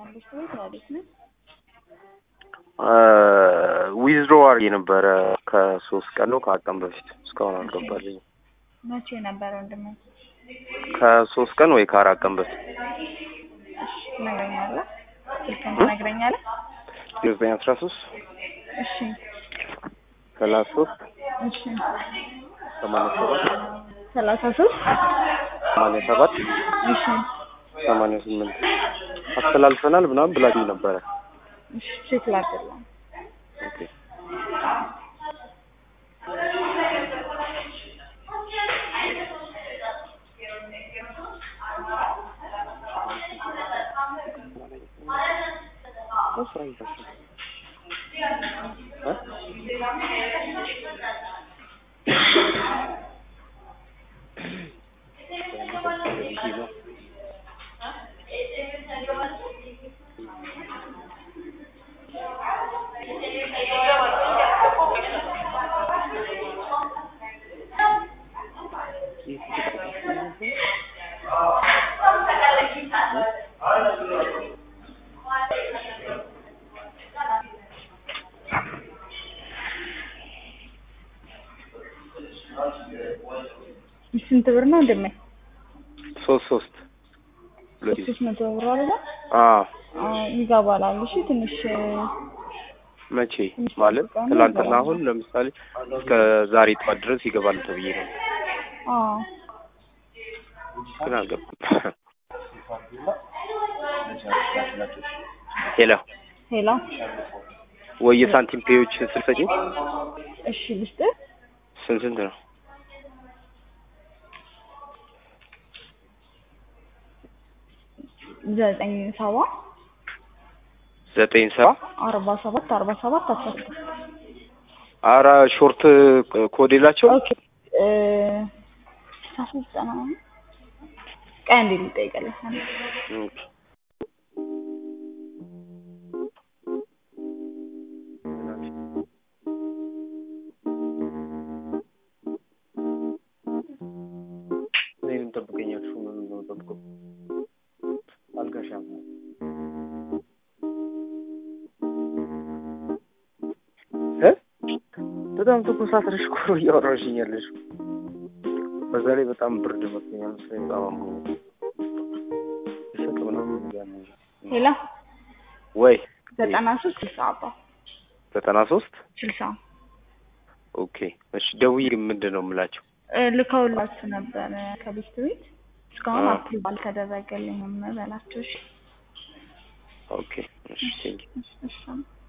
ቤት ቤት ወዴት ነው? ዊዝድሮ አድርጌ ነበረ ከሶስት ቀን ነው ከአራት ቀን በፊት እስካሁን አልገባልኝም። መቼ ነበረ ወንድሜ? ከሶስት ቀን ወይ ከአራት ቀን በፊት እሺ ትነግረኛለህ? ስልክህን ትነግረኛለህ? ዘጠኝ አስራ ሶስት እሺ ሰላሳ ሶስት እሺ ሰማንያ ሰባት ሰላሳ ሶስት ሰማንያ ሰባት እሺ ሰማንያ ስምንት አስተላልፈናል ምናምን ብላችሁ ነበረ። እሺ ቼክ ላድርግልህ። ኦኬ ስራ ይዛችሁ እ ስንት ብር ነው ወንድሜ? ሶስት ሶስት ሁለት ጊዜ ሶስት መቶ ብር አይደለ? አዎ አዎ ይገባላል። እሺ ትንሽ መቼ ማለት ትላንትና አሁን ለምሳሌ እስከ ዛሬ ጠዋት ድረስ ይገባል ተብዬ ነው አዎ ግን አልገባም። ሄሎ ሄሎ ወይ የሳንቲም ፔዎች ስልሰኝ እሺ ልስጥህ ስንት ስንት ነው? ዘጠኝ ሰባ ዘጠኝ ሰባ አርባ ሰባት አርባ ሰባት አስራ ስድስት አራ ሾርት ኮድ የላቸው ኦኬ እ አስራ ሶስት ዘጠና ነው ቀን እንዴት ልጠይቅልህ ኦኬ። እኔንም ጠብቀኛችሁ ምን ነው ጠብቀው አልጋሻም እ በጣም ትኩሳት ነሽ እኮ እያወራሽኝ ያለሽ በዛ ላይ በጣም ብርድ መሰለኝ መሰለኝ በጣም አሞኝ እሸት ምናምን እያለኝ ሄሎ ወይ ዘጠና ሶስት ስልሳ አባ ዘጠና ሶስት ስልሳ ኦኬ እሺ ደውዬ ምንድን ነው የምላቸው እ ልከውላችሁ ነበረ ከቤት ቤት እስካሁን አዎ። አፕሩቭ አልተደረገልኝም በላቸው እሺ ኦኬ እሺ ቴንኪው እሺ እሺ